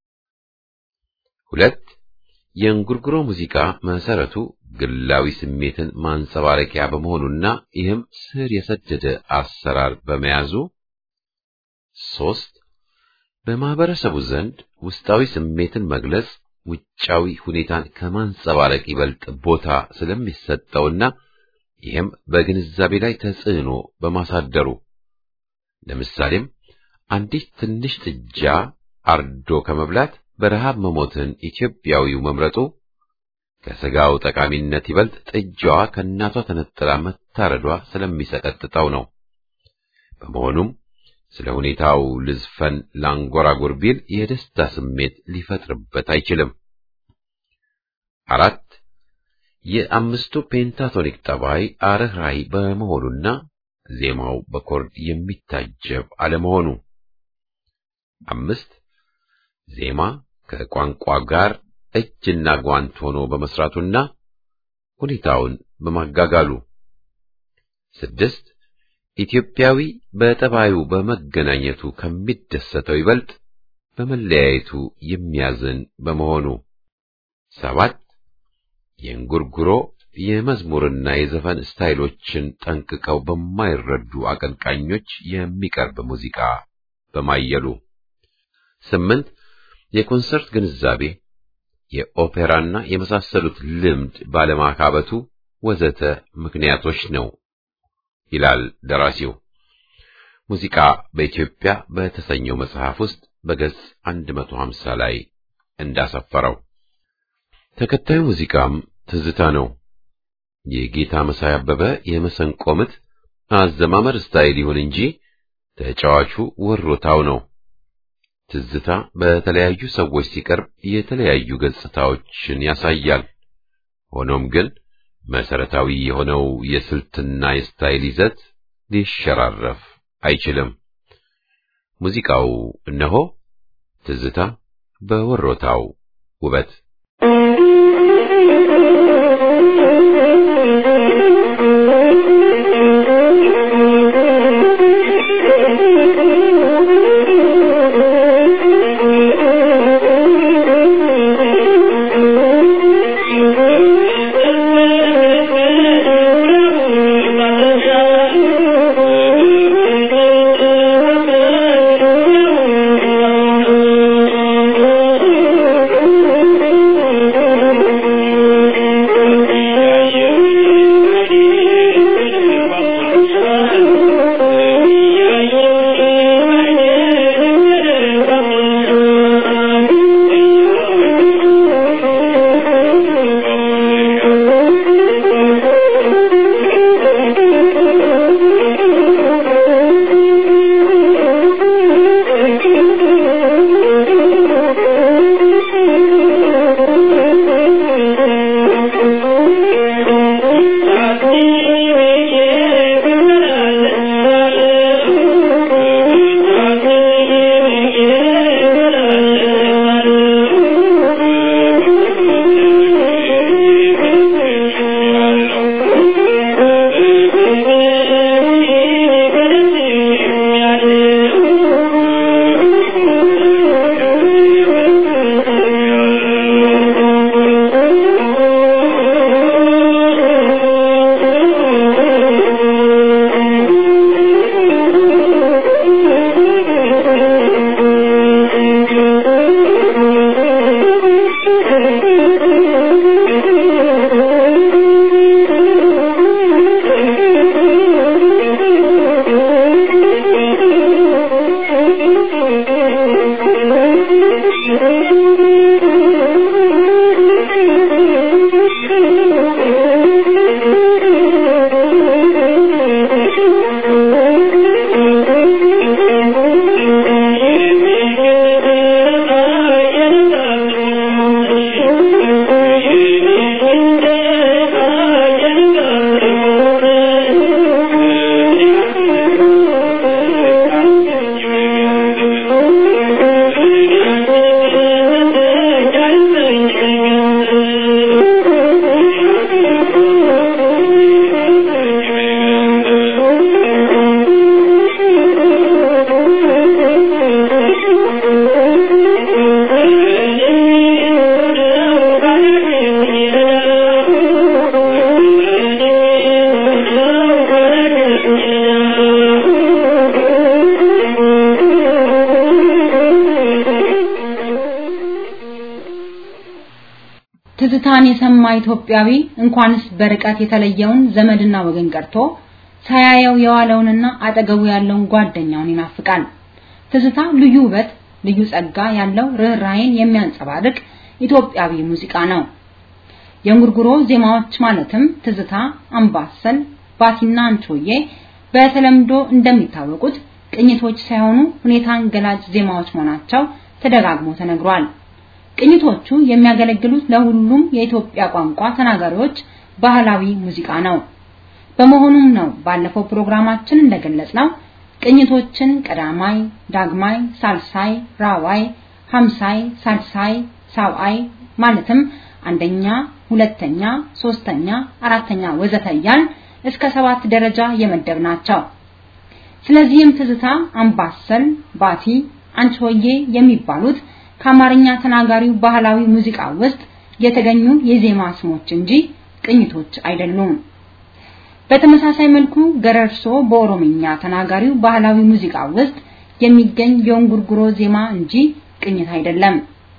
ሁለት የእንጉርጉሮ ሙዚቃ መሰረቱ ግላዊ ስሜትን ማንጸባረቂያ በመሆኑና ይህም ስር የሰደደ አሰራር በመያዙ፣ ሶስት በማህበረሰቡ ዘንድ ውስጣዊ ስሜትን መግለጽ ውጫዊ ሁኔታን ከማንጸባረቅ ይበልጥ ቦታ ስለሚሰጠውና ይህም በግንዛቤ ላይ ተጽዕኖ በማሳደሩ ለምሳሌም አንዲት ትንሽ ጥጃ አርዶ ከመብላት በረሃብ መሞትን ኢትዮጵያዊው መምረጡ ከሥጋው ጠቃሚነት ይበልጥ ጥጃዋ ከእናቷ ተነጥላ መታረዷ ስለሚሰቀጥጠው ነው። በመሆኑም ስለ ሁኔታው ልዝፈን ላንጎራጉር ቢል የደስታ ስሜት ሊፈጥርበት አይችልም። አራት የአምስቱ ፔንታቶኒክ ጠባይ አርኅራኄ በመሆኑና ዜማው በኮርድ የሚታጀብ አለመሆኑ። አምስት ዜማ ከቋንቋ ጋር እጅና ጓንት ሆኖ በመስራቱና ሁኔታውን በማጋጋሉ። ስድስት ኢትዮጵያዊ በጠባዩ በመገናኘቱ ከሚደሰተው ይበልጥ በመለያየቱ የሚያዝን በመሆኑ። ሰባት የእንጉርጉሮ የመዝሙርና የዘፈን ስታይሎችን ጠንቅቀው በማይረዱ አቀንቃኞች የሚቀርብ ሙዚቃ በማየሉ። ስምንት የኮንሰርት ግንዛቤ፣ የኦፔራና የመሳሰሉት ልምድ ባለማካበቱ ወዘተ ምክንያቶች ነው ይላል ደራሲው። ሙዚቃ በኢትዮጵያ በተሰኘው መጽሐፍ ውስጥ በገጽ 150 ላይ እንዳሰፈረው ተከታዩ ሙዚቃም ትዝታ ነው። የጌታ መሳይ አበበ የመሰንቆ ምት አዘማመር ስታይል ይሁን እንጂ ተጫዋቹ ወሮታው ነው። ትዝታ በተለያዩ ሰዎች ሲቀርብ የተለያዩ ገጽታዎችን ያሳያል። ሆኖም ግን መሰረታዊ የሆነው የስልትና የስታይል ይዘት ሊሸራረፍ አይችልም። ሙዚቃው እነሆ ትዝታ በወሮታው ውበት ትዝታን የሰማ ኢትዮጵያዊ እንኳንስ በርቀት የተለየውን ዘመድና ወገን ቀርቶ ሳያየው የዋለውንና አጠገቡ ያለውን ጓደኛውን ይናፍቃል። ትዝታ ልዩ ውበት፣ ልዩ ጸጋ ያለው ርኅራኄን የሚያንጸባርቅ ኢትዮጵያዊ ሙዚቃ ነው። የእንጉርጉሮ ዜማዎች ማለትም ትዝታ፣ አምባሰል፣ ባቲና አንቾዬ በተለምዶ እንደሚታወቁት ቅኝቶች ሳይሆኑ ሁኔታን ገላጭ ዜማዎች መሆናቸው ተደጋግሞ ተነግሯል። ቅኝቶቹ የሚያገለግሉት ለሁሉም የኢትዮጵያ ቋንቋ ተናጋሪዎች ባህላዊ ሙዚቃ ነው። በመሆኑም ነው ባለፈው ፕሮግራማችን እንደገለጽነው ቅኝቶችን ቀዳማይ፣ ዳግማይ፣ ሳልሳይ፣ ራዋይ፣ ሀምሳይ፣ ሳልሳይ፣ ሳብአይ ማለትም አንደኛ፣ ሁለተኛ፣ ሶስተኛ፣ አራተኛ ወዘተ እያልን እስከ ሰባት ደረጃ የመደብ ናቸው። ስለዚህም ትዝታ፣ አምባሰል፣ ባቲ፣ አንቺሆዬ የሚባሉት ከአማርኛ ተናጋሪው ባህላዊ ሙዚቃ ውስጥ የተገኙ የዜማ ስሞች እንጂ ቅኝቶች አይደሉም። በተመሳሳይ መልኩ ገረርሶ በኦሮምኛ ተናጋሪው ባህላዊ ሙዚቃ ውስጥ የሚገኝ የእንጉርጉሮ ዜማ እንጂ ቅኝት አይደለም።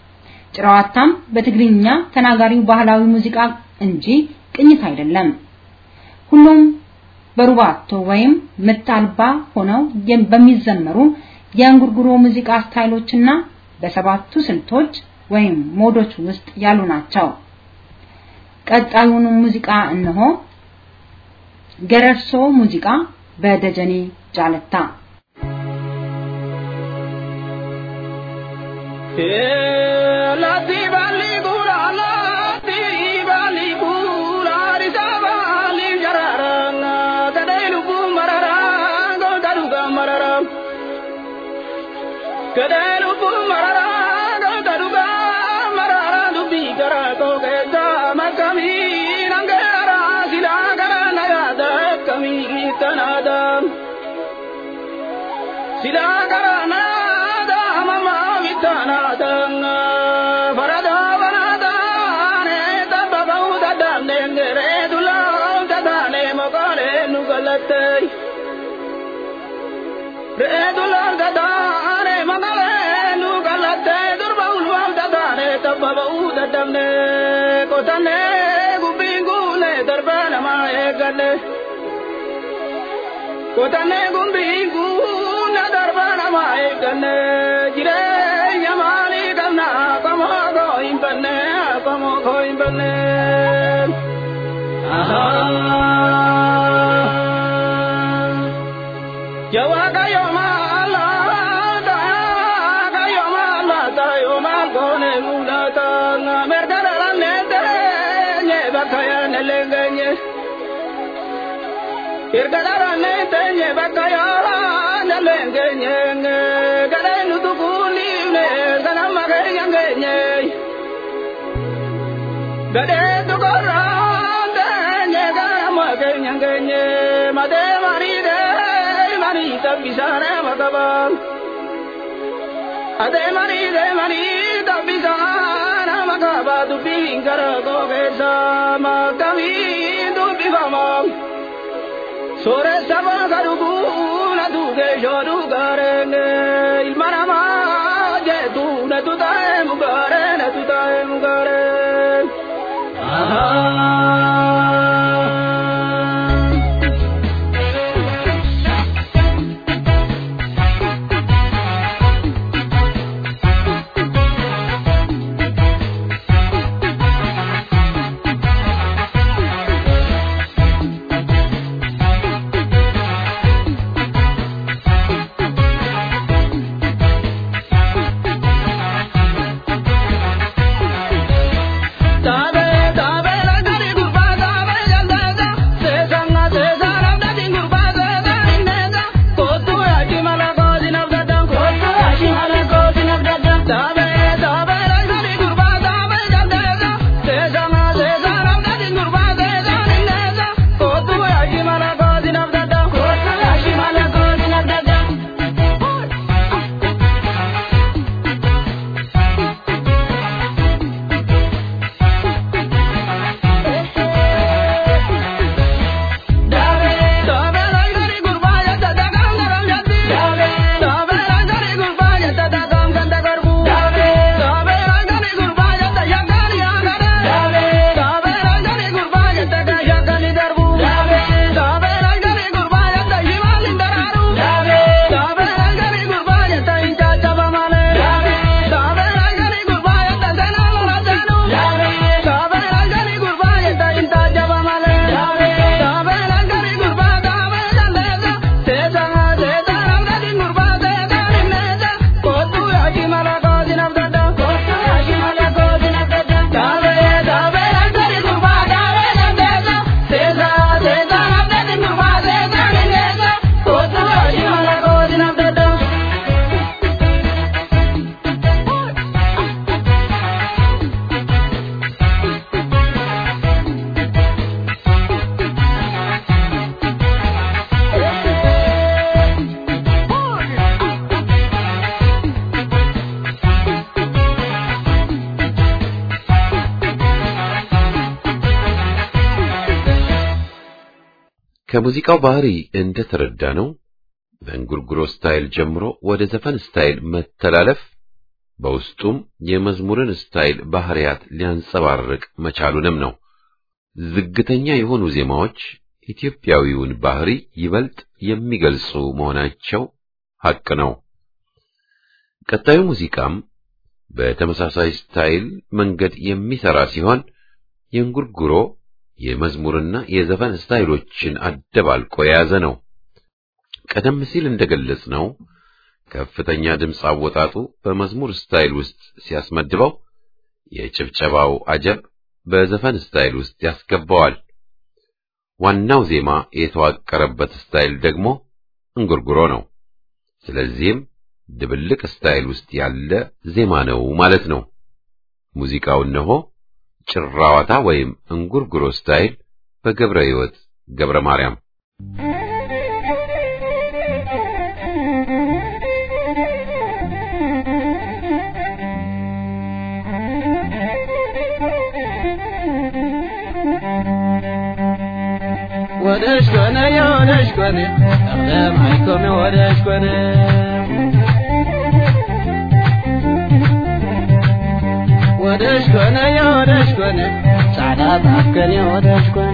ጭራዋታም በትግርኛ ተናጋሪው ባህላዊ ሙዚቃ እንጂ ቅኝት አይደለም። ሁሉም በሩባቶ ወይም ምት አልባ ሆነው በሚዘመሩ የእንጉርጉሮ ሙዚቃ ስታይሎችና በሰባቱ ስልቶች ወይም ሞዶች ውስጥ ያሉ ናቸው። ቀጣዩን ሙዚቃ እነሆ። ገረርሶ ሙዚቃ በደጀኔ ጃለታ Lati bali gula lati bali gula risa bali jararanga kadai lupu mararanga daruga mararang kadai lupu mararanga daruga mararang dubi gara ko keta makami nangara sila gara nagada kami tanadam sila gara nada mama vitanadam farada vanada ne tabau dadam nengere dulam dadane mokale nugalate re dulam dadane mokale nugalate durbau luam dadane tabau dadam ne kotane gubingule darbana mae gale kotane gumbingule darbana mae gale jire yamani kana kamo go imbane kamo go imbane Yawa kayo mala da kayo mala da yo mal gone mula ta na merdara la ne tere nye bakaya ne lengenye Irgadara ne tenye bakaya ne lengenye gade nu tu kuli ne sana magari yangenye Gade tu kora tenye gara magari yangenye made mari de mari tabisare magabang Ade mani de mani tabisana magaba tu pingara ko kesa magami tu bivama Sore sama garubu na tu ke joru garenge ilmana ma je tu na tu tae mugare na tu tae mugare Tabe tabe la gari gurba tabe jalda se sanga se saram da din gurba se da inega kotu aji mala ko dinab da dam kotu aji mala ko dinab da dam tabe tabe la gari gurba tabe jalda se sanga se saram da din gurba se da inega kotu aji mala ko dinab da dam kotu aji mala ko dinab da dam Tabe la gari gurba ya da da gam garam jati Tabe la gari gurba ya da da gam ganda garbu Tabe la gari gurba ya da ya gari ya gare Tabe la gari gurba ya da ga ya gani darbu Tabe la gari gurba ya da himalin dararu Tabe la gari gurba ya da incha chaba male Tabe la gari gurba ya da dana la danu Tabe la gari gurba ya da incha chaba male Tabe la gari gurba tabe jandega Se sanga se taram da din gurba se gari nega Kotu aji mala ko dinab dada Kotu aji mala ko dinab dada Tabe tabe la gari gurba tabe jandega Se sanga se taram da din gurba se gari nega Kotu aji mala ko dinab dada ከሙዚቃው ባህሪ እንደተረዳ ነው በእንጉርጉሮ ስታይል ጀምሮ ወደ ዘፈን ስታይል መተላለፍ በውስጡም የመዝሙርን ስታይል ባህሪያት ሊያንጸባርቅ መቻሉንም ነው። ዝግተኛ የሆኑ ዜማዎች ኢትዮጵያዊውን ባህሪ ይበልጥ የሚገልጹ መሆናቸው ሐቅ ነው። ቀጣዩ ሙዚቃም በተመሳሳይ ስታይል መንገድ የሚሰራ ሲሆን የእንጉርጉሮ የመዝሙርና የዘፈን ስታይሎችን አደባልቆ የያዘ ነው። ቀደም ሲል እንደገለጽ ነው ከፍተኛ ድምፅ አወጣጡ በመዝሙር ስታይል ውስጥ ሲያስመድበው፣ የጭብጨባው አጀብ በዘፈን ስታይል ውስጥ ያስገባዋል። ዋናው ዜማ የተዋቀረበት ስታይል ደግሞ እንጉርጉሮ ነው። ስለዚህም ድብልቅ ስታይል ውስጥ ያለ ዜማ ነው ማለት ነው። ሙዚቃው እነሆ ጭራዋታ ወይም እንጉርጉሮ ስታይል በገብረ ሕይወት ገብረ ማርያም ወደሽ ኮነ የወደሽ ኮነ ጠቅለም አይኮነ ወደሽ ኮነ ወደሽ ኮነ የወደሽ ኮነ ጻዕዳ ታከን የወደሽ ኮነ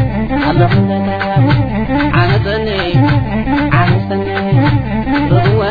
ዓመፀኒ ዓመፀኒ ርግወ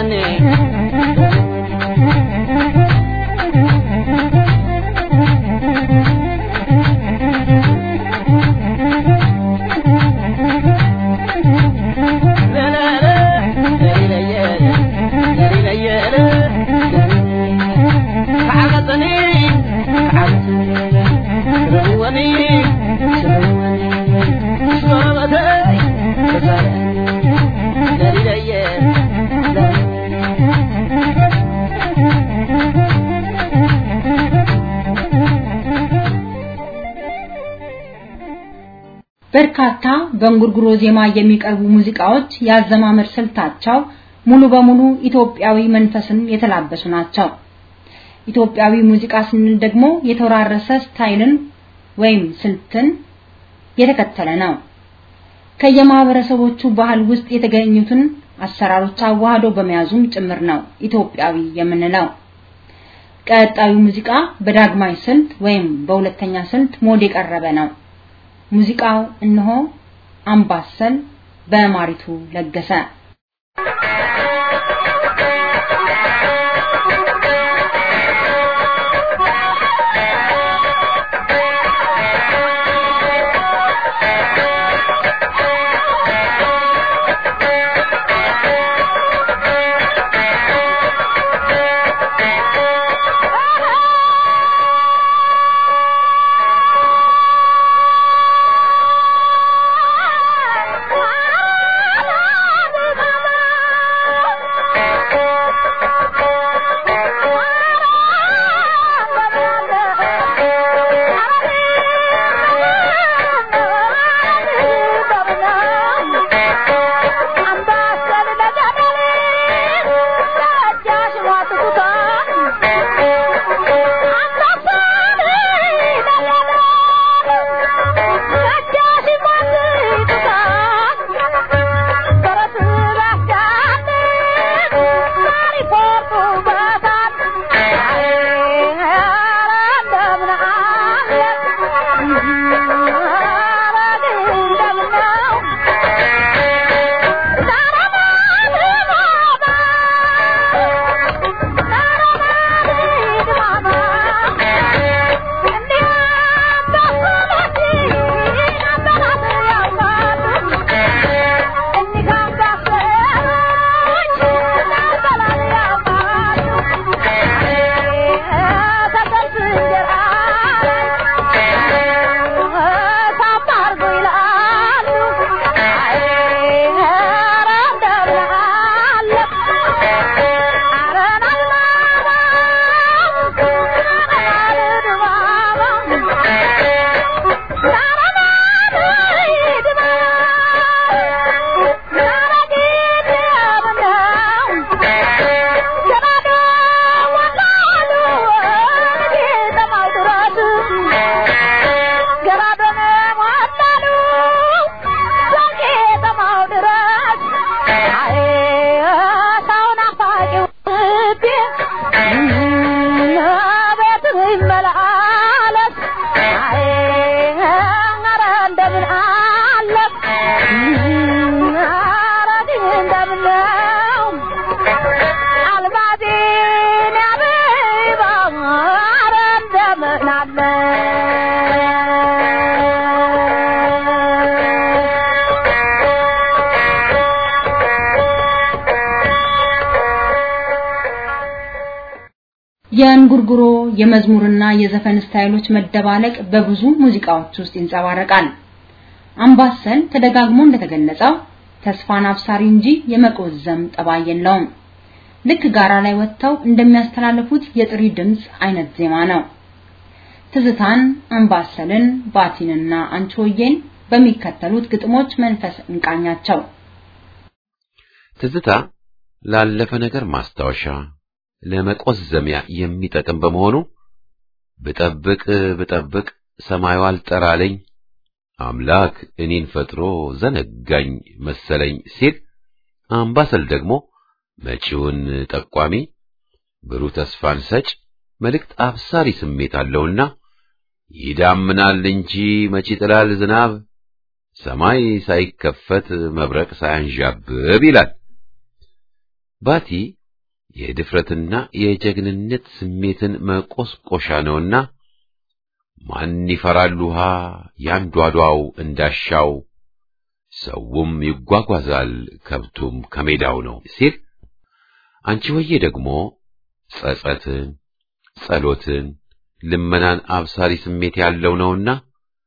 በርካታ በእንጉርጉሮ ዜማ የሚቀርቡ ሙዚቃዎች ያዘማመር ስልታቸው ሙሉ በሙሉ ኢትዮጵያዊ መንፈስን የተላበሱ ናቸው። ኢትዮጵያዊ ሙዚቃ ስንል ደግሞ የተወራረሰ ስታይልን ወይም ስልትን የተከተለ ነው። ከየማህበረሰቦቹ ባህል ውስጥ የተገኙትን አሰራሮች አዋህዶ በመያዙም ጭምር ነው ኢትዮጵያዊ የምንለው። ቀጣዩ ሙዚቃ በዳግማይ ስልት ወይም በሁለተኛ ስልት ሞድ የቀረበ ነው። ሙዚቃው እነሆ አምባሰል በማሪቱ ለገሰ የእንጉርጉሮ የመዝሙርና የዘፈን ስታይሎች መደባለቅ በብዙ ሙዚቃዎች ውስጥ ይንጸባረቃል። አምባሰል ተደጋግሞ እንደተገለጸው ተስፋን አብሳሪ እንጂ የመቆዘም ጠባይ የለውም። ልክ ጋራ ላይ ወጥተው እንደሚያስተላልፉት የጥሪ ድምጽ አይነት ዜማ ነው። ትዝታን፣ አምባሰልን፣ ባቲንና አንቺሆዬን በሚከተሉት ግጥሞች መንፈስ እንቃኛቸው። ትዝታ ላለፈ ነገር ማስታወሻ ለመቆዘሚያ የሚጠቅም በመሆኑ ብጠብቅ ብጠብቅ ሰማዩ አልጠራለኝ አምላክ እኔን ፈጥሮ ዘነጋኝ መሰለኝ ሲል፣ አምባሰል ደግሞ መጪውን ጠቋሚ ብሩህ ተስፋን ሰጭ መልእክት አብሳሪ ስሜት አለውና ይዳምናል እንጂ መቼ ጥላል ዝናብ ሰማይ ሳይከፈት መብረቅ ሳያንዣብብ ይላል። ባቲ የድፍረትና የጀግንነት ስሜትን መቆስቆሻ ነውና ማን ይፈራል ውሃ ያንዷዷው እንዳሻው ሰውም ይጓጓዛል ከብቱም ከሜዳው ነው ሲል፣ አንቺ ሆዬ ደግሞ ጸጸትን፣ ጸሎትን፣ ልመናን አብሳሪ ስሜት ያለው ነውና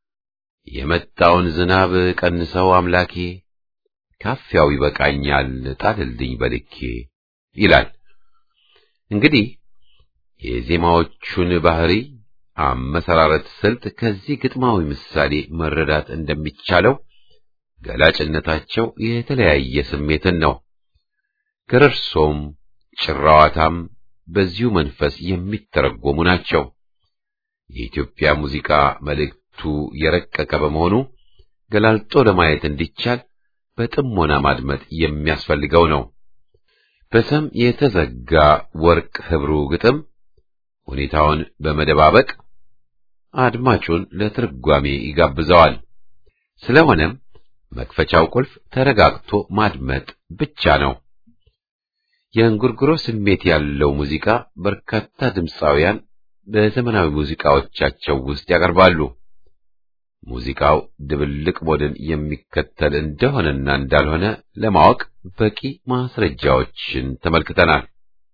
የመጣውን ዝናብ ቀንሰው አምላኬ ካፊያው ይበቃኛል ጣልልኝ በልኬ ይላል። እንግዲህ የዜማዎቹን ባህሪ አመሰራረት ስልት ከዚህ ግጥማዊ ምሳሌ መረዳት እንደሚቻለው ገላጭነታቸው የተለያየ ስሜትን ነው። ገረርሶም ጭራዋታም በዚሁ መንፈስ የሚተረጎሙ ናቸው። የኢትዮጵያ ሙዚቃ መልእክቱ የረቀቀ በመሆኑ ገላልጦ ለማየት እንዲቻል በጥሞና ማድመጥ የሚያስፈልገው ነው። በሰም የተዘጋ ወርቅ ህብሩ ግጥም ሁኔታውን በመደባበቅ አድማጩን ለትርጓሜ ይጋብዘዋል። ስለሆነም መክፈቻው ቁልፍ ተረጋግቶ ማድመጥ ብቻ ነው። የእንጉርጉሮ ስሜት ያለው ሙዚቃ በርካታ ድምፃውያን በዘመናዊ ሙዚቃዎቻቸው ውስጥ ያቀርባሉ። ሙዚቃው ድብልቅ ሞድን የሚከተል እንደሆነና እንዳልሆነ ለማወቅ በቂ ማስረጃዎችን ተመልክተናል።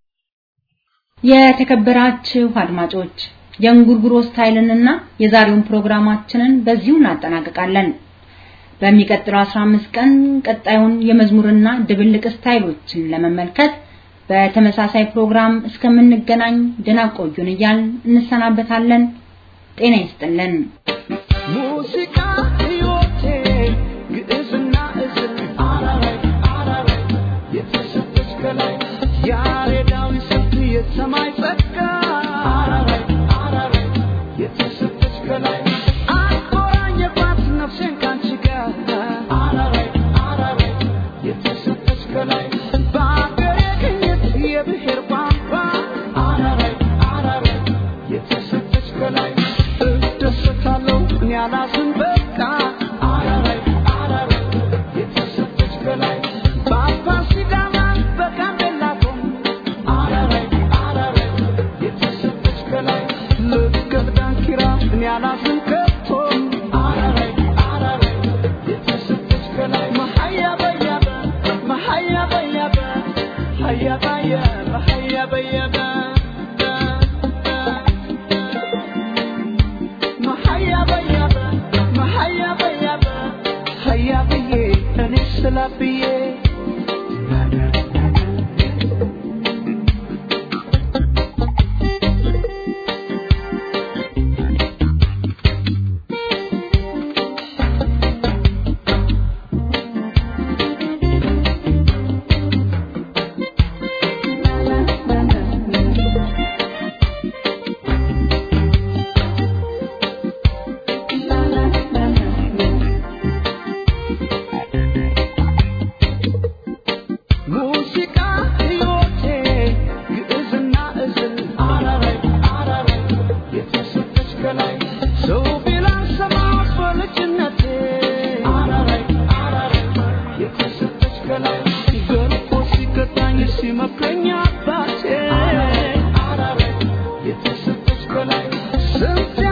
የተከበራችሁ አድማጮች የእንጉርጉሮ ስታይልንና የዛሬውን ፕሮግራማችንን በዚሁ እናጠናቅቃለን። በሚቀጥለው 15 ቀን ቀጣዩን የመዝሙርና ድብልቅ ስታይሎችን ለመመልከት በተመሳሳይ ፕሮግራም እስከምንገናኝ ደህና ቆዩን እያልን እንሰናበታለን። ጤና ይስጥልን። ሙዚቃ ሕይወቴ ግዕዝና እዝል አራራይ አራራይ የተሰጠች ከላይ ያሬዳዊ ስልት የሰማይ ጸጋ አራራይ አራራይ የተሰጠች ከላይ አቆራኘባት ነፍሴን ካንቺ ጋር አራራይ አራራይ የተሰጠች ከላይ በአገሬ ቅኝት የብሔር ቋንቋ አራራይ አራራይ የተሰጠች ከላይ እደሰታለሁ እኔ አላዝን በቃ አራራይ አራራይ የተሰጠች ከላይ በአባ ሲዳማ በጋምቤላ ቶም አራራይ አራራይ የተሰጠች ከላይ ልቀት ዳንኪራ እኔ አላዝን ከቶ አራራይ አራራይ የተሰጠች ከላይ መሀያ በያበ መሀያ በያበ ሀያ ባየበ ሀያ በየበ መሀያ በያበ መሀያ በያበ ሀያ ብዬ እኔ ስላ ብዬ ሙዚቃ ሕይወቴ ግዕዝና እዝል አራራይ አራራይ የተሰጠች ከላይ ሰው ቢላን ሰማ በልጅነቴ አራራይ አራራይ የተሰጠች ከላይ ገርፎ ሲቀጣኝ ሲመክረኝ አባቴ አራራይ የተሰጠች ከላይ ስንት